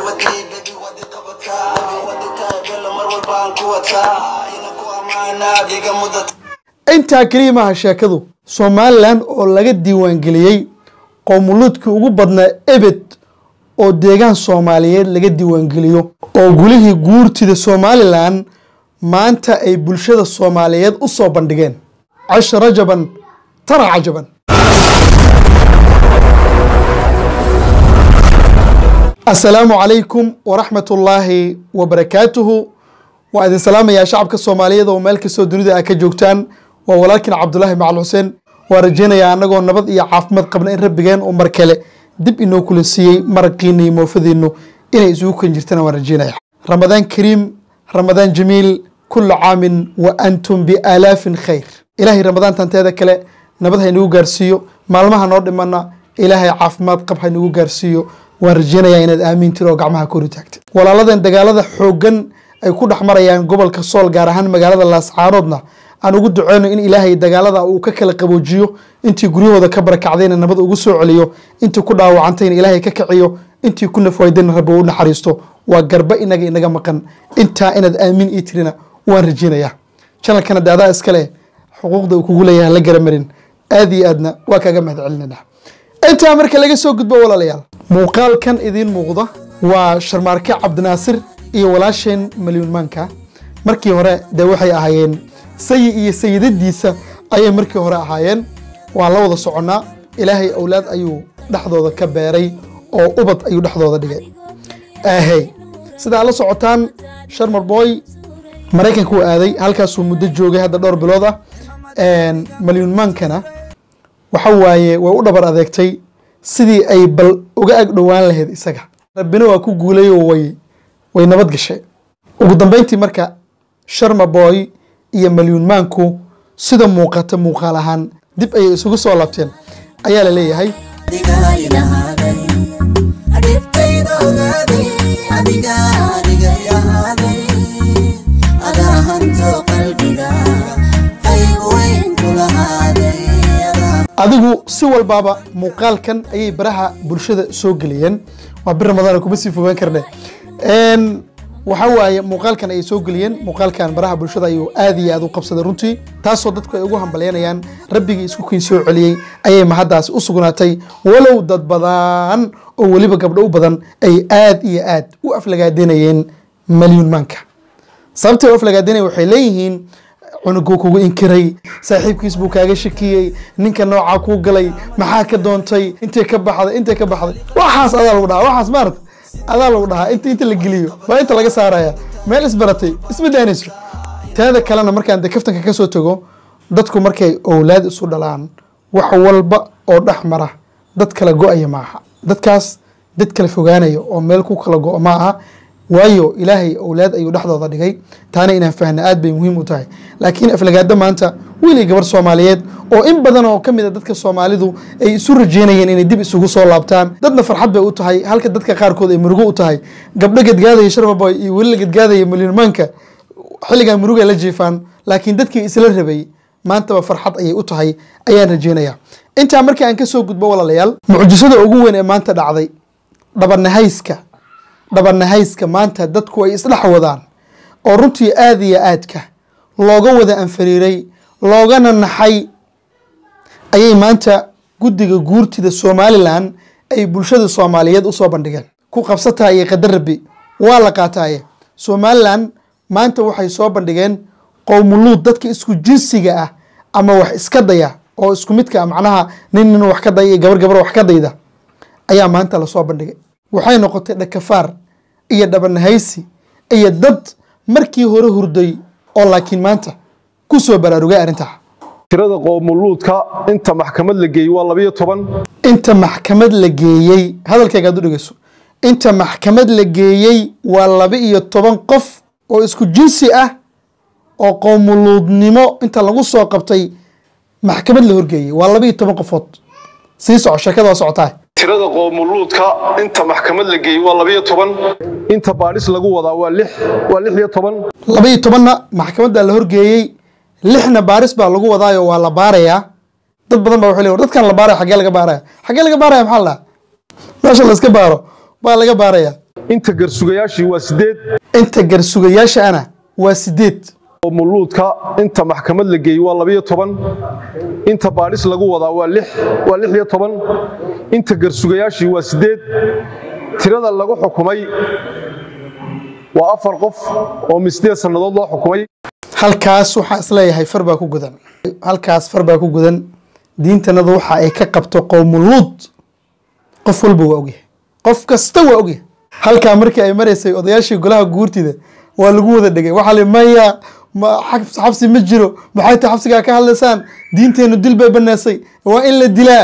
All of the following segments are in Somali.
wadii baby wadi qabataa wadi taagala mar walbaan ku wataa ina ku ammaanaa diga mudata intaa keliya maaha sheekadu somalilan oo laga diiwaangeliyey qowmuluudkii ugu badnaa ebed oo deegaan soomaaliyeed laga diiwaangeliyo oo gulihii guurtida somalilan maanta ay bulshada soomaaliyeed u soo bandhigeen casha rajaban tara cajaban asalaamu calaykum waraxmat ullaahi wabarakaatuhu waa idin salaamayaa shacabka soomaaliyeed oo meel kastoo dunida a ka joogtaan waa walaalkiin cabdulaahi macal xuseen waa rajaynayaa annagoo nabad iyo caafimaad qabna in rabbigeen oo mar kale dib inoo kula siiyey maraqiina iyo moofadiinu inay isugu kan jirtana waan rajaynaya ramadaan kariim ramadaan jamiil kula caamin wa antum biaalaafin khayr ilaahay ramadaantan teeda kale nabad haynagu gaarsiiyo maalmaha noo dhimana ilaahay caafimaad qab haynagu gaarsiiyo waan rajaynayaa inaad aamintir oo gacmaha kori taagtid walaaladan dagaalada xooggan ay ku dhex marayaan gobolka sool gaar ahaan magaalada laascaanoodna aan ugu duceyno in ilaahay dagaalada uu ka kala qaboojiyo intii guryahooda ka barakacdayna nabad ugu soo celiyo intii ku dhaawacantayna ilaahay ka kiciyo intii ku nafwaydayna rabbi u naxariisto waa garba inaga inaga maqan intaa inaad aamin ii tirina waan rajaynayaa janalkana daadaa iskale xuquuqda uu kugu leeyahay la garamarin aad iyo aadna waa kaaga mahad celinayna intaa marka laga soo gudbo walaalayaal muuqaalkan idiin muuqda waa sharmaarke cabdinaasir iyo walaasheen malyuunmaanka markii hore dee waxay ahaayeen sayi iyo sayidadiisa ayay markii hore ahaayeen waan la wada soconnaa ilaahay awlaad ayuu dhexdooda ka beeray oo ubad ayuu dhexdooda dhigay ahey sidaa la socotaan sharmar boy maraykanka uu aaday halkaasuu muddo joogay hadda dhowr bilood ah malyuunmaankana waxa waaye way u dhabar adeegtay sidii ay bal uga ag dhowaan lahayd isaga rabbina waa ku guulay oo way way nabad gashay ugu dambeyntii marka sharma boy iyo malyuunmaanku sida muuqata muuqaal ahaan dib ayay isugu soo laabteen ayaa la leeyahay adigaa ilahaaday adhibtayda ogaaday adigaa adiga ilahaaday adaa hanto qalbiga qayb weyn ku lahaaday adaa adigu si walbaaba muuqaalkan ayay baraha bulshada soo geliyeen waa bir ramadaan kuma sii fogaan karne Een, waxa waaye muuqaalkan ayay soo geliyeen muuqaalkan baraha bulshada ayuu aad iyo aad u qabsaday runtii taasoo dadku ay ugu hambalyanayaan rabbigii isku kiin soo celiyey ayay mahaddaasi u sugnaatay walow dad badan oo weliba gabdho u badan ay aad iyo aad u aflagaadenayeen malyuun maanka sababtay u aflagaadenaya waxay leeyihiin cunuguu kugu inkiray saaxiibkiis buu kaaga shakiyey ninka noocaa kuu galay maxaa ka doontay intay ka baxday intay ka baxday waxaas adaa lagu dhahaa waxaas maarata adaa lagu dhahaa inta inta la geliyo waa inta laga saaraya meel isbaratay isma daanayso teeda kalena markaan de kaftanka ka soo tago dadku markay owlaad isu dhalaan wax walba oo dhex mara dad kala go-aya maaha dadkaas dad kala fogaanaya oo meel ku kala go-o ma aha waayo ilaahay owlaad ayuu dhexdooda dhigay taana inaan fahna aad bay muhiim u tahay laakiin aflagaado maanta wiil iyo gabar soomaaliyeed oo in badan oo ka mid a dadka soomaalidu ay isu rajeynayeen inay dib isugu soo laabtaan dadna farxad bay u tahay halka dadka qaarkood ay murugo u tahay gabdho gadgaadaya sharbaboy iyo weli la gadgaadaya malyuunmaanka xilligaa muruga la jiifaan laakiin dadkii isla rabay maantaba farxad ayay u tahay ayaan rajeynaya intaa markii aan kasoo gudbo walaalayaal mucjisada ugu weyn ee maanta dhacday dhabanahayska dhabanahayska maanta dadku ay isdhex wadaan oo runtii aad iyo aadka looga wada anfariiray loogana naxay ayay maanta guddiga guurtida somalilan ay bulshada soomaaliyeed usoo bandhigeen ku qabsataa iyo qadar rabbi waa la qaataaye somalilan maanta waxay soo bandhigeen qowmuluud dadka isku jinsiga ah ama wax iska daya oo isku midka ah macnaha nin nin wax ka daya iyo gabar gabar wax ka dayda ayaa maanta lasoo bandhigay waxay noqotay dhakafaar iyo dhabanahaysi iyo dad markii hore hurday oo laakiin maanta ku soo baraarugay arrintaa tirada qoomuluudka inta maxkamad la geeyey waa labayo toban inta maxkamad la geeyey hadalkayga aad u dhegeyso inta maxkamad la geeyey waa laba iyo toban qof oo isku jinsi ah oo qoomuluudnimo inta lagu soo qabtay maxkamad la horgeeyey waa laba iyo toban qofood sii soco sheekada waa socotaa tirada qoomuluudka inta maxkamad la geeyey waa labayo toban inta baadhis lagu wadaa waa lix waa lix iyo toban laba iyo tobanna maxkamadda la horgeeyey lixna baaris baa lagu wadaayo waa la baarayaa dad badan baa waxay leeyihin, dadkan la baaraya xaggee laga baaraya xaggee laga baaraya maxaa la dhahaa meesha la iska baaro baa laga baaraya inta garsugayaashii waa sideed inta garsugayaasha ana waa sideed qowmuluudka inta maxkamad la geeyey waa labiyo toban inta baadhis lagu wadaa waa lix waa lix iyo toban inta garsugayaashii waa sideed tirada lagu xukumay waa afar qof oo min sideed sannadood loo xukumay halkaas waxaa isleeyahay far baa ku gudan halkaas far baa ku gudan diintanadu waxa ay ka qabto qowmuluud qof walba waa ogyahay qof kasta waa ogyahay halkaa markii ay maraysay odayaashii golaha guurtida waa lagu wada dhegay waxaa li maya ma xabs- xabsi ma jiro maxay tahay xabsigaa ka hadlaysaan diinteenu dil bay baneesay waa in la dilaa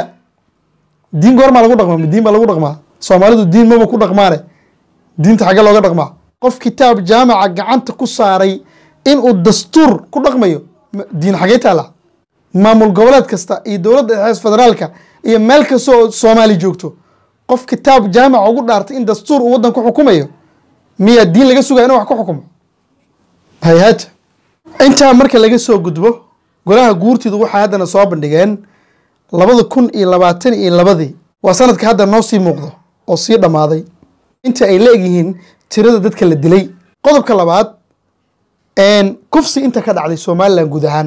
diin goormaa lagu dhaqmaa ma diin baa lagu dhaqmaa soomaalidu diin maba ku dhaqmaane diinta xagge looga dhaqmaa qof kitaab jaamaca gacanta ku saaray inuu dastuur ku dhaqmayo ma- diin xagee taala maamul goboleed kasta iyo dowladda dhexe federaalka iyo meel kasta oo soomaali joogto qof kitaab jaamaca ugu dhaartay in dastuur uu waddan ku xukumayo miyaa diin laga sugaya inuu wax ku xukumo hay-haata intaa marka laga soo gudbo golaha guurtidu waxay haddana soo bandhigeen labada kun iyo labaatan iyo labadii waa sanadka hadda noo sii muuqdo oo sii dhammaaday inta ay la egyihiin tirada dadka la dilay qodobka labaad een, kufsi inta ka dhacday somalilan guud ahaan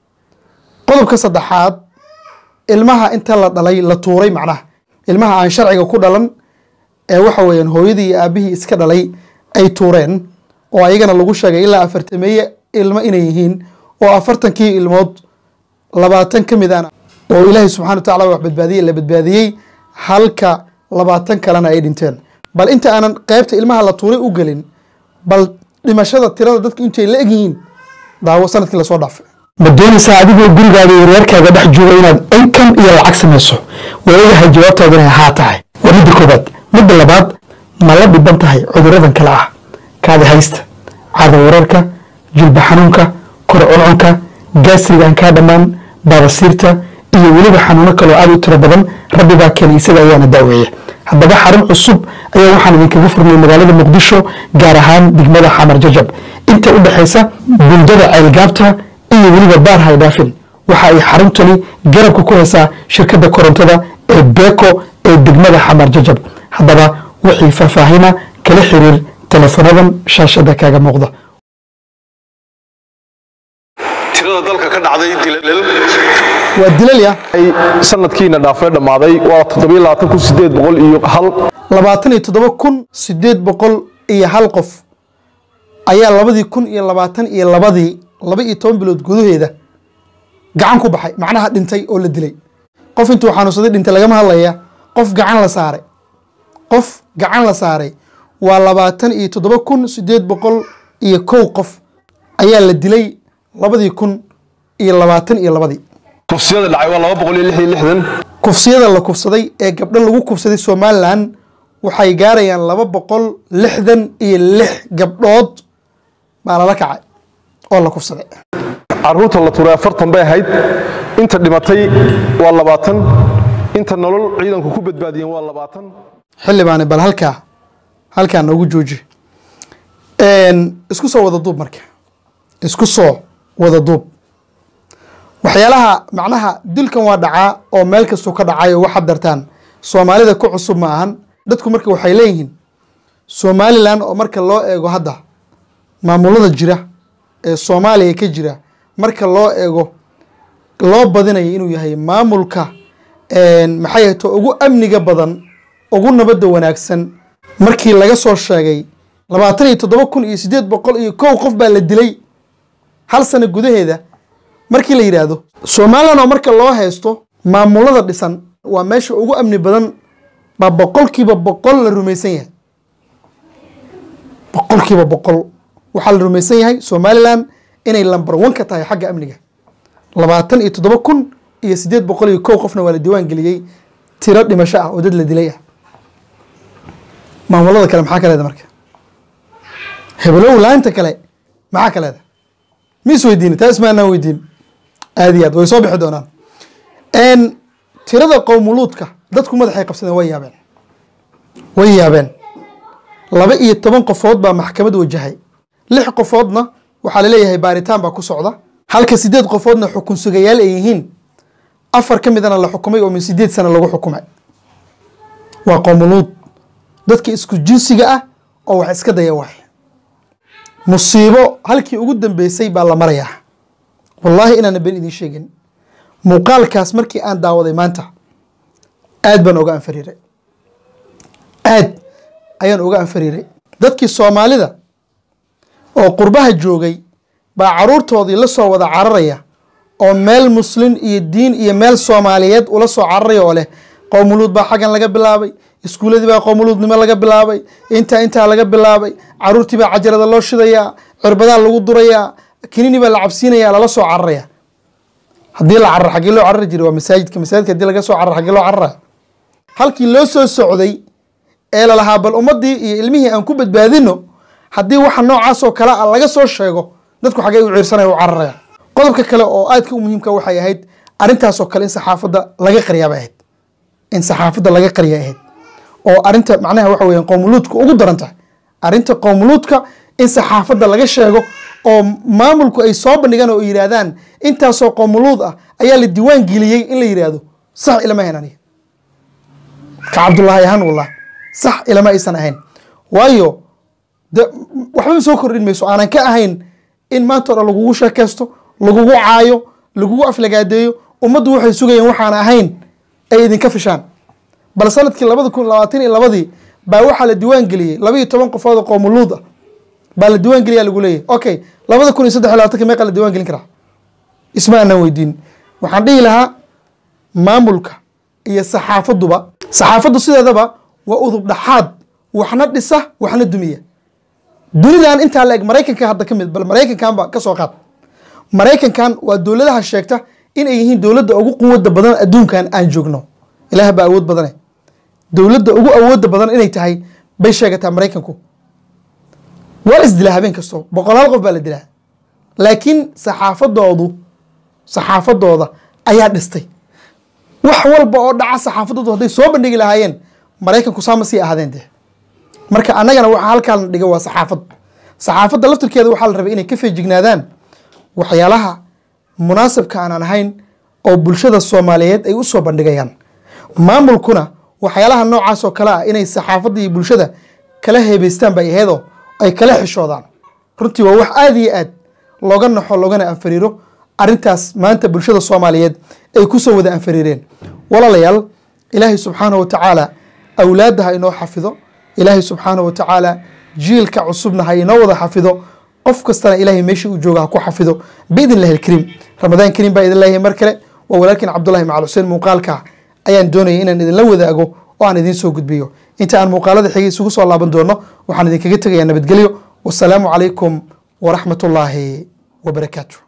qodobka saddexaad ilmaha inta la dhalay la tuuray macnaha ilmaha aan sharciga ku dhalan ee waxa weeyaan hooyadii iyo aabihii iska dhalay ay tuureen oo ayagana lagu sheegay ilaa afartameeye ilmo inay yihiin oo afartankii ilmood labaatan ka mid aan oo ilaahay subxana wa tacaala wax badbaadiyey la badbaadiyey halka labaatan kalena ay dhinteen bal inta aanan qeybta ilmaha la tuuray u gelin bal dhimashada tirada dadku intay la egyihiin daawo sanadkii lasoo dhaafay ma doonaysaa adigoo gurigaaga iyo reerkaaga dhex jooga inaad inkan iyo lacag samayso waagahay jawaabtaadu inay haa tahay waa midda koobaad midda labaad ma la dhiban tahay cuduradan kale ah kaadi haysta caada wararka jilba xanuunka kor cuncunka gaasriga aan kaa dhammaan baabasiirta iyo weliba xanuuno kaloo aad u tiro badan rabbibaa keenay isaga ayaana daaweeya haddaba xarun cusub ayaa waxaan idinkaga furnay magaalada muqdisho gaar ahaan degmada xamar jajab inta u dhexaysa buundada ceelgaabta iyo weliba baar haydhaafin waxa ay xaruntani garabka ku haysaa shirkadda korontada ee beko ee degmada xamar jajab haddaba wixii faahfaahina kala xiriir telefonadan shaashada kaaga muuqda tirada dalka ka dhacday dilal waa dilal ya ay sanadkiina dhaafay dhammaaday waa toddobiyo labaatan kun sideed boqol iyo hal labaatan iyo toddoba kun sideed boqol iyo hal qof ayaa labadii kun iyo labaatan iyo labadii laba iyo toban bilood gudaheeda gacan ku baxay macnaha dhintay oo la dilay qof intuu xanuunsaday dhintay lagama hadlaya qof gacan la saaray qof gacan la saaray waa labaatan iyo toddoba kun sideed boqol iyo kow qof ayaa la dilay labadii kun iyo labaatan iyo labadii kufsiyada dhacay waa laba boqol iyo lix iyo lixdan kufsiyada la kufsaday ee gabdho lagu kufsaday somalilan waxay gaarayaan laba boqol lixdan iyo lix gabdhood baa lala kacay oo la kufsaday caruurta la tuuray afartan bay ahayd inta dhimatay waa labaatan inta nolol ciidanku ku badbaadiyeen waa labaatan xildhibaane bal halkaa halkaa noogu jooji Een, isku soo wada duub marka isku soo wada duub waxyaalaha macnaha dilkan waa dhacaa oo meel kastuu ka dhacayo waxaad dartaan soomaalida ku cusub ma ahan dadku marka waxay leeyihiin somalilan oo marka loo eego hadda maamulada jira ee soomaaliya ka jira marka loo eego loo badinayo inuu yahay maamulka een, maxay ahayd to ugu amniga badan ugu nabadda wanaagsan markii laga soo sheegay labaatan iyo toddoba kun iyo sideed boqol iyo kow qof baa la dilay hal sano gudaheeda markii la yidhaahdo somalilan oo marka loo haysto maamulada dhisan waa meesha ugu amni badan baa boqolkiiba boqol la rumaysan yahay boqolkiiba boqol waxaa la rumaysan yahay somalilan inay lambar one ka tahay xagga amniga labaatan iyo toddoba kun iyo sideed boqol iyo kow qofna waa la diiwaan geliyey tiro dhimasho ah oo dad la dilay ah maamulada kale maxaa ka leeda marka hebelow laanta kale maxaa ka leeda ma is weydiini taa ismaanaan weydiin aad iyo aad way soo bixi doonaan n tirada qowmuluudka dadku madaxay qabsadeen way yaabeen way yaabeen laba iyo toban qofood baa maxkamad wajahay lix qofoodna waxaa laleeyahay baaritaan baa ku socda halka sideed qofoodna xukun sugayaal ay yihiin afar ka midana la xukumay oo min sideed sano lagu xukumay waa qowmuluud dadka isku jinsiga ah oo wax iska daya waay musiibo halkii ugu dambeysay baa la marayaa wallaahi inaana been idiin sheegin muuqaalkaas markii aan daawaday maanta aad baan oga anfariiray aad ayaan oga anfariiray dadkii soomaalida oo qurbaha joogay baa caruurtoodii la soo wada cararaya oo meel muslin iyo diin iyo meel soomaaliyeed ula soo cararaya oo leh qowmuluud baa xaggan laga bilaabay iskuuladii baa qowmuluudnimo laga bilaabay intaa intaa laga bilaabay caruurtii baa cajarada loo shidayaa cirbadaa lagu durayaa kinini baa la cabsiinaya lala soo cararaya haddii la carar xaggee loo carari jiray waa masaajidka masaajidka haddii laga soo carar xaggee loo cararaya halkii loo soo socday ee lalahaa bal ummaddii iyo ilmihii aan ku badbaadino haddii waxa noocaasoo kale a laga soo sheego dadku xaggee u ciirsanaya u cararaya qodobka kale oo aadka u muhiimka waxay ahayd arrintaasoo kale in saxaafadda laga qariyaa bay ahayd in saxaafadda laga qariya ahayd oo arrinta macnaha waxa weeyaan qowmuluudka ugu daran tahay arrinta qowmuluudka in saxaafadda laga sheego oo maamulku ay soo bandhigaan oo yidhaahdaan intaasoo qowmuluud ah ayaa la diiwaan geliyey in la yidhaahdo sax ilama ahayn aniga ka cabdullaahi ahaan wallah sax ilama aysan ahayn waayo de waxbaba soo kordhin mayso aanan ka ahayn in maanta o dhan lagugu sheekaysto lagugu caayo lagugu aflagaadeeyo ummaddu waxay sugayeen waxaan ahayn ay idinka fishaan bal sanadkii labada kun labaatan iyo labadii baa waxaa la diiwaan geliyey laba iyo toban qofood oo qowmuluud ah baa la diiwaan geliyaa lagu leeyahy okay labada kun iyo saddex iyo labaatanka meeqa la diiwaan gelin karaa isma aanan weydiin waxaan dhihi lahaa maamulka iyo saxaafaduba saxaafaddu sideedaba waa udub dhaxaad waxna dhisa waxna dumiya dunidan intaa la eg maraykanka hadda ka mid bal maraykankanba ka soo qaad maraykankan waa dowladaha sheegta inay yihiin dowladda ugu quwada badan adduunkan aan joogno ilaah baa awood badane dowladda ugu awooda badan inay tahay bay sheegataa maraykanku waa la isdilaa habeen kasto boqolaal qof baa la dilaa laakiin saxaafadoodu saxaafadooda ayaa dhistay wax walba oo dhaca saxaafadoodu hadday soo bandhigi lahaayeen maraykanku saama sii ahaadeen dee marka annagana waxa halkaan dhiga waa saxaafad saxaafadda laftirkeeda waxaa la rabay inay ka feejignaadaan waxyaalaha munaasabka aanan ahayn oo bulshada soomaaliyeed ay u soo bandhigayaan maamulkuna waxyaalaha noocaas oo kale ah inay saxaafadda iyo bulshada kala heebeystaan bay aheedoo ay kala xishoodaan runtii waa wax aada iyo aad looga naxo loogana anfariiro arrintaas maanta bulshada soomaaliyeed ay kusoo wada anfariireen walaalayaal ilaahay subxaanahu watacaala awlaadda ha inoo xafido ilaahay subxaanahu watacaala jiilka cusubna ha inoo wada xafido qof kastana ilaahay meeshii uu jooga ha ku xafido biidn illahi alkariim ramadaan kariim baa idin leeyahay mar kale waa walaalkiin cabdullahi macal xuseen muuqaalka ayaan doonayay inaan idinla wadaago oo aan idiin soo gudbiyo inta aan muuqaalada xigay isugu soo laaban doono waxaan idinkaga tegayaa nabadgelyo wasalaamu calaykum waraxmat ullaahi wabarakaatu